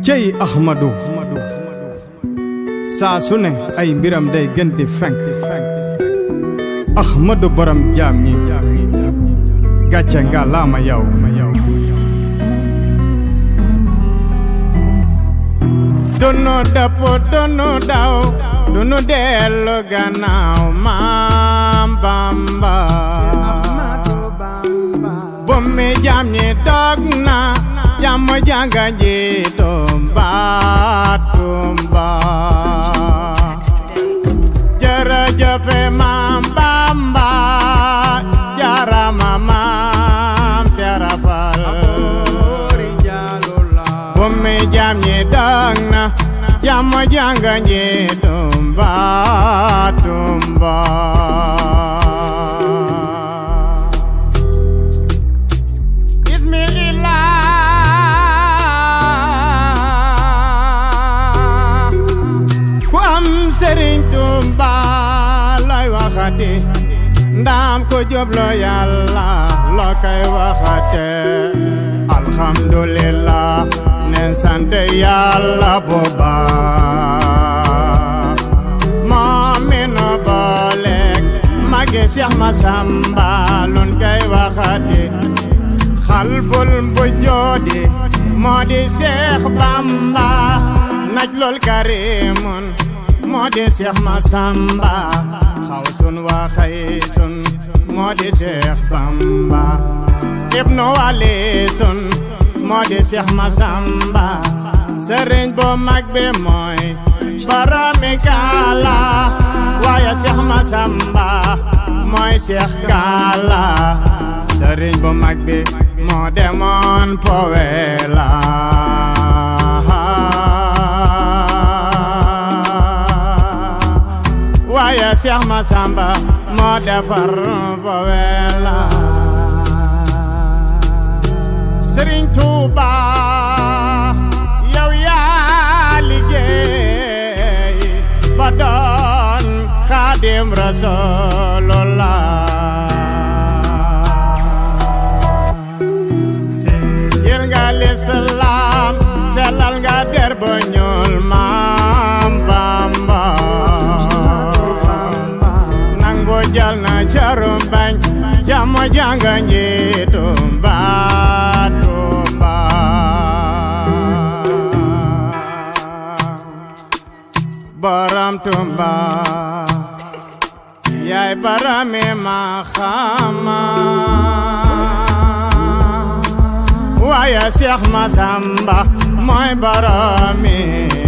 cey ahmadu saa su ne ay mbiram day gën di fenk ahmadu borom jaam ñi gàcce nga laama yow dunu dëpp dunu daw dunu dellu gannaaw maam bamba bummi jaam ñi dog na jàmm jànga ji tumba tumba jërëjëfe maam bamba jarama maam serafal bummi jaam ñi dog na jàmm jànga ji tumba tumba ku am sëriñ Tuuba lay waxati ndaam ko jublu yàlla loo koy waxate alhamdulillah nen sant yàlla bu baax moom mi nu booleeg magi Cheikh Massamba lun koy waxati xalbul bu joodi moo di Cheikh Bamba najlul karimun moo di Cheikh Massamba xaw sun waa xay sun moo di Cheikh Bamba ibnu wali sun moo di Cheikh Massamba sëriñ bu mag bi mooy boromi kaala waaye Cheikh Massamba mooy Cheikh Kaala sëriñ bu mag bi moo demoon Powela waaye Cheikh Massamba moo defar Powela Sëriñ Tuuba yow yaa liggéey ba doon Xaadim Rasulullah yel nga lislaam sellal nga der ba ñuul maam Bamba nangu jal na carum bañ jàmm jànga njiitu mba tumba borom tumba yaay barami ma xama waaye Cheikh Massamba mooy barami